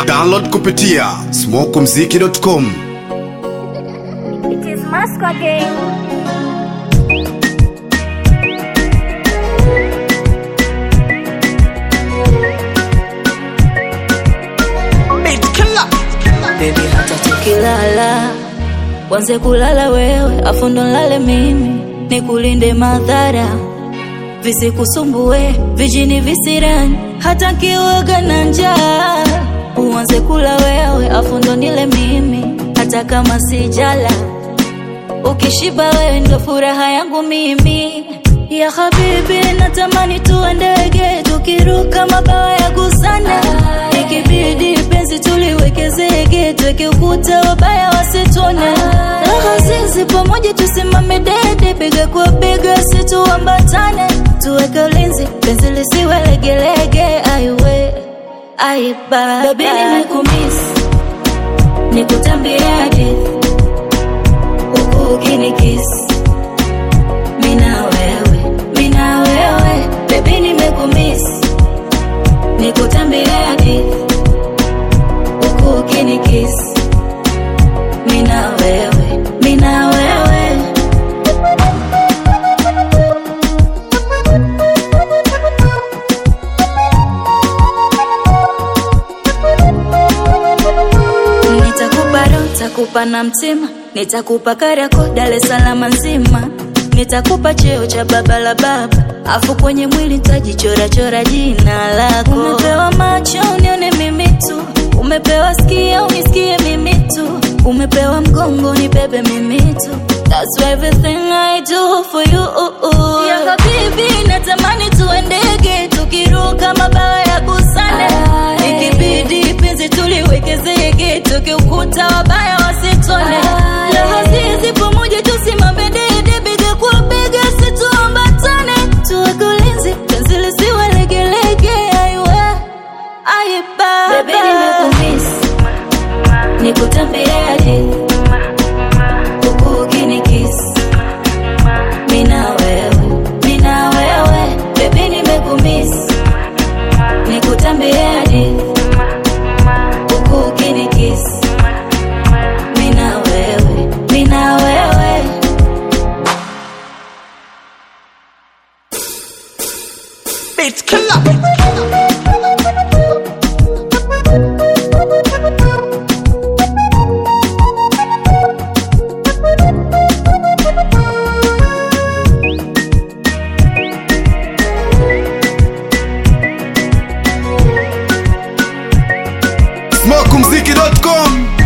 Download kupitia smokumziki.com. It is Masco again. Baby hata tukilala wanze kulala wewe afu ndo nlale mimi nikulinde madhara visikusumbue vijini visirani hata kiwoga na njaa uanze kula wewe afu ndo nile mimi hata kama sijala ukishiba wewe ndo furaha yangu mimi ya habibi natamani tuwe ndege tukiruka mabawa ya gusana ikibidi penzi tuliweke zege tuweke ukuta wabaya wasitone raha zizi pamoja tusimame dede bega kwa bega situambatane tuweke ulinzi penzi lisiwe legelege aiwe aiba babi nimekumisi nikutambia hadithi huku ukinikisi mina wewe mina wewe bebi nimekumisi nikutambia hadithi huku ukinikisi mina wewe mina wewe nitakupa roho nitakupa na mtima nitakupa karako Dar es Salaam nzima nitakupa cheo cha baba la baba afu kwenye mwili nitajichora chora jina lako umepewa macho unione mimi tu umepewa skia unisikie mimi tu umepewa mgongo nibebe mimi tu That's everything I do for you ya habibi natamani tuwe ndege tukiruka mabawa ya busane ikibidi penzi tuliweke zege tukiukuta wabaya wasitone raha zizi pamoja tusimame dede bega kwa bega situambatane tuweke ulinzi penzi lisiwe legelege aiwe aiba Baby, nimekumisi nikutambia hadithi huku ukinikisi mina wewe mina wewe bebi nimekumisi nikutambia hadithi huku ukinikisi mina wewe mina wewe Beat killer. smokumziki.com.